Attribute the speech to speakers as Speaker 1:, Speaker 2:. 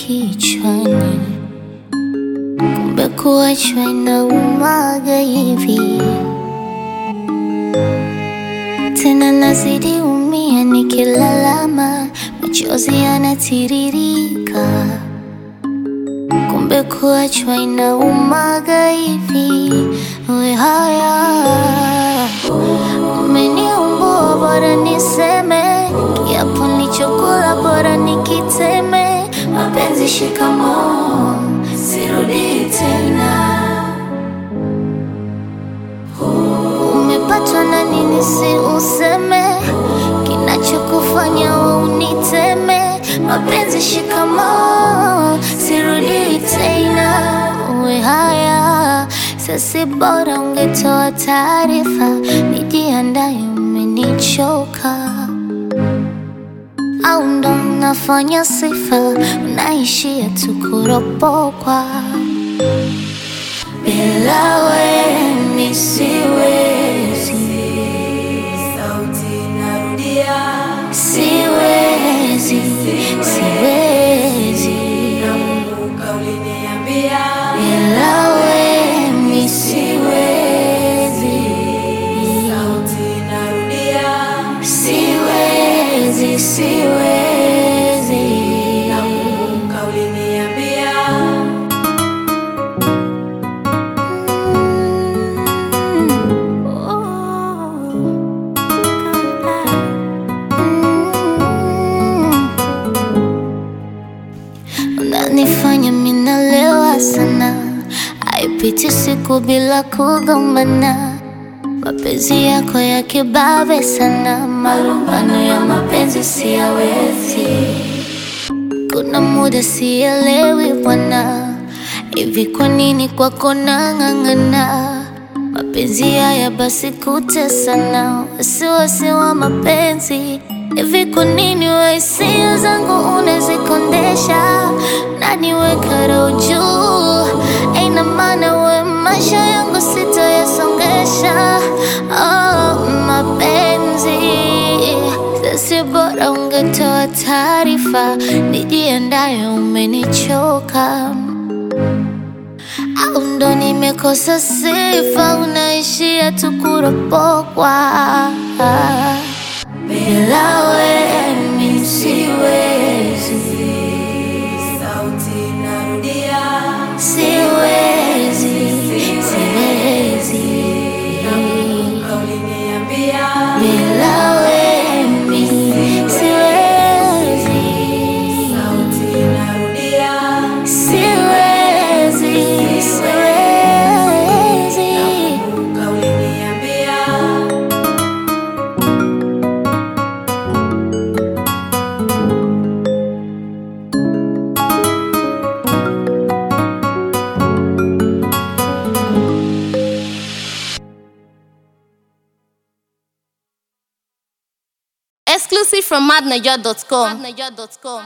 Speaker 1: kichwani, kumbe kuachwa inaumaga hivi. Tena nazidi umia nikilalama, machozi yanatiririka, kumbe kuachwa inaumaga hivi. We haya umeniumbua, bora niseme kiapo nilichokula, bora nikiteme. Mapenzi shikamoo, sirudi tena. Umepatwa na nini? Si useme kinachokufanya we uniteme. Mapenzi shikamoo, sirudi tena. Uwe haya sasi, bora ungetoa taarifa, nijiandaye, umenichoka au ndo nafanya sifa, unaishia tu kuropokwa. Bila wewe mi siwezi,
Speaker 2: Sauti narudia,
Speaker 1: siwezi, siwezi.
Speaker 2: nakumbuka uliniambia,
Speaker 1: Bila wewe mi siwezi,
Speaker 2: sauti narudia,
Speaker 1: siwezi, siwezi.
Speaker 2: nakumbuka uliniambia,
Speaker 1: Unanifanya minalewa sana, haipiti siku bila kugombana. Mapenzi yako ya kibabe sana, malumbano ya mapenzi siyawezi. Kuna muda sielewi bwana, hivi kwa nini kwako nang'ang'ana? Mapenzi haya basi kutesana, wasiwasi wa mapenzi hivi kwa nini we hisia zangu unazikondesha na niweka roho juu? Aina maana we maisha yangu sitayasongesha. Oh, mapenzi sasi, bora ungetoa taarifa, nijiandaye, umenichoka au ndo nimekosa sifa, unaishia tu kuropokwa. Bila wewe mi siwezi,
Speaker 2: sauti narudia,
Speaker 1: siwezi, siwezi.
Speaker 2: nakumbuka uliniambia,
Speaker 1: Bila wewe mi siwezi,
Speaker 2: sauti narudia,
Speaker 1: siwezi, siwezi.
Speaker 2: nakumbuka uliniambia.
Speaker 3: Exclusive from madniger.com.